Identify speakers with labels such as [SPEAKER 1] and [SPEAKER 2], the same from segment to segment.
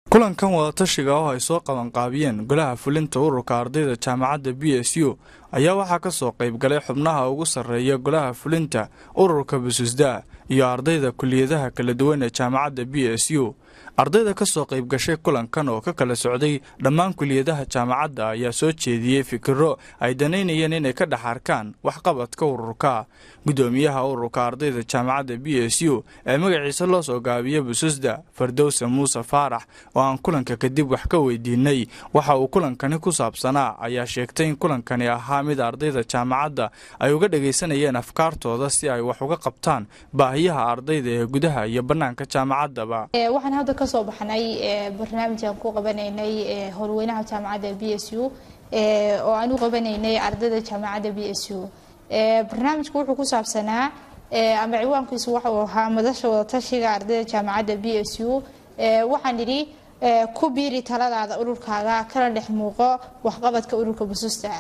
[SPEAKER 1] kulankan wadatashiga oo ay soo qabanqaabiyeen golaha fulinta ururka ardayda jaamacadda b s u ayaa waxaa ka soo qayb galay xubnaha ugu sarreeya golaha fulinta ururka bususda iyo ardayda kuliyadaha kala duwan ee jaamacadda b s u ardayda ka soo qayb gashay kulankan oo ka kala socday dhammaan kuliyadaha jaamacadda ayaa soo jeediyey fikiro ay danaynayeen inay ka dhex arkaan waxqabadka ururka gudoomiyaha ururka ardayda jaamacadda b s u ee magaciisa loo soo gaabiya bususda fardowse muuse faarax oo aan kulanka kadib wax ka weydiinay waxa uu kulankani ku saabsanaa ayaa sheegtay in kulankani ahaa mid ardayda jaamacadda ay uga dhagaysanayeen afkaartooda si ay wax uga qabtaan baahiyaha ardayda ee gudaha iyo bannaanka jaamacaddaba
[SPEAKER 2] waxaan hadda ka soo baxnay barnaamijaan ku qabanaynay howlweynaha jaamacadda b s u oo aan u qabanaynay ardayda jaamacadda b s u barnaamijku wuxuu ku saabsanaa ama ciwaankiisu waxuu ahaa madasha wadatashiga ardayda jaamacadda b s u waxaan idhi ku biiri taladaada ururkaaga kala dhex muuqo waxqabadka ururka bususta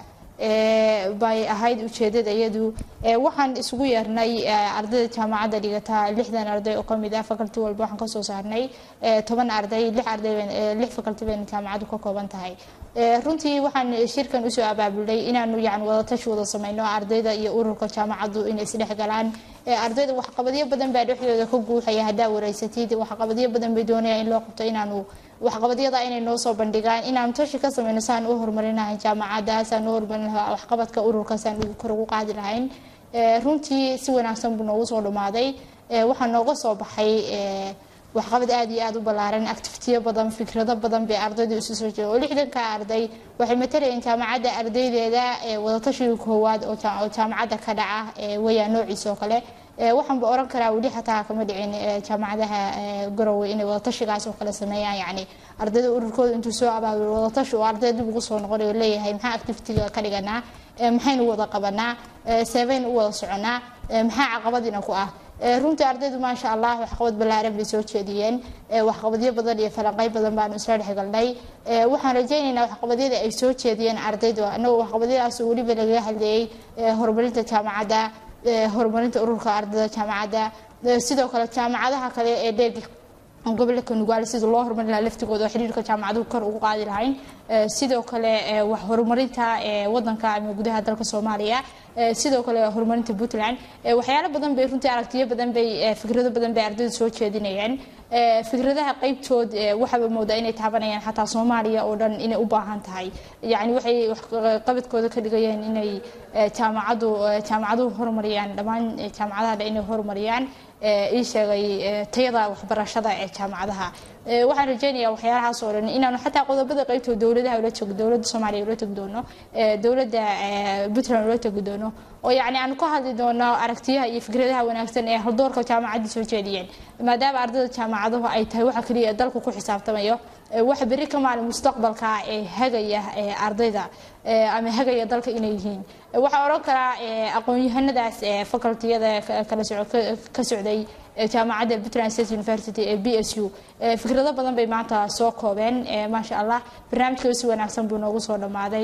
[SPEAKER 2] bay ahayd ujeedada iyadu waxaan isugu yeernay ardayda jaamacadda dhigata lixdan arday oo kamid ah faculty walba waxaan kasoo saarnay toban arday lix arday lix faculty bayna jaamacaddu ka kooban tahay runtii waxaan shirkan usoo abaabulnay inaanu yani wadatashi wada sameyno ardayda iyo ururka jaamacaddu inay isdhex galaan ardayda waxqabadyo badan baa dhexdooda ka guuxaya haddaa wareysatid waxqabadyo badan bay doonayaan in loo qabto inaanu waxqabadyada inay noo soo bandhigaan inaanu tashi ka sameyno saan u horumarinahay jaamacadda saan u horumarin lahaa waxqabadka ururka saan kor ugu qaadi lahayn runtii si wanaagsan buu noogu soo dhamaaday waxaa nooga soo baxay waxqabad aada iyo aada u ballaaran activitiyo badan fikrado badan bay ardaydu isu soo jeeda oo lixdanka arday waxay matalayeen jaamacadda ardaydeeda wadatashiga koowaad oo jaamacadda ka dhaca weyaa noociisa oo kale waxaanba oran karaa weli xataa kama dhicin jaamacadaha garowe inay wadatashigaas oo kale sameeyaan yani ardayda ururkooda intuu soo abaabulo wadatashi oo arday dib ugu soo noqonayo leeyahay maxaa activitiga ka dhiganaa maxaynu wada qabanaa seebaynu u wada soconaa maxaa caqabadina ku ah runtii ardaydu maasha allah waxqabad ballaaran bay soo jeediyeen waxqabadyo badan iyo falanqey badan baanu isla dhexgalnay waxaan rajaynaynaa waxqabadyada ay soo jeediyeen ardaydu anagoo waxqabadyadaas weliba lagaga hadleeyey horumarinta jaamacadda horumarinta ururka ardayda jaamacadda sidoo kale jaamacadaha kale ee dheeg gobolka nugaal sida loo horumarin lahaa laftigooda oo xiriirka jaamacaduhu kor ugu qaadi lahayn sidoo kale wax horumarinta wadanka ama gudaha dalka soomaaliya sidoo kale horumarinta puntland waxyaalo badan bay runtii aragtiyo badan bay fikrado badan bay ardaydu soo jeedinayaan fikradaha qeybtood waxaaba moodaa inay taabanayaan xataa soomaaliya oo dhan inay u baahan tahay yani waxay qabadkooda ka dhigayeen inay jaamacadu jaamacaduhu horumariyaan dhammaan jaamacadaha dhan inay horumariyaan ii sheegay tayada waxbarashada ee jaamacadaha waxaan rajeynayaa waxyaalahaas oo dhan inaanu xataa qodobada qeybtood dowladaha ula tegi dowladda soomaaliya ula tegi doono dowladda puntland ula tegi doono oo yacni aanu ka hadli doono aragtiyaha iyo fikradaha wanaagsan ee haldoorka jaamacadda soo jeediyeen maadaama ardayda jaamacaduhu ay tahay waxa keliya dalku ku xisaabtamayo waxa berri ka maalin mustaqbalka ee hagaya ardayda ama hagaya dalka inay yihiin waxaa odhan karaa aqoon-yahanadaas facultiyada kala ka socday jaamacadda puntland state university ee b s u fikrado badan bay maanta soo koobeen maasha allah barnaamijka si wanaagsan buu noogu soo dhammaaday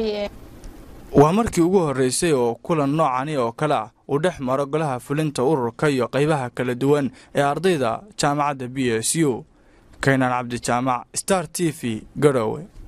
[SPEAKER 1] waa markii ugu horreysay oo kulan noocani oo kale ah uu dhex maro golaha fulinta ururka iyo qaybaha kala duwan ee ardayda jaamacadda b s u kaynan cabdijaamac star t v garowe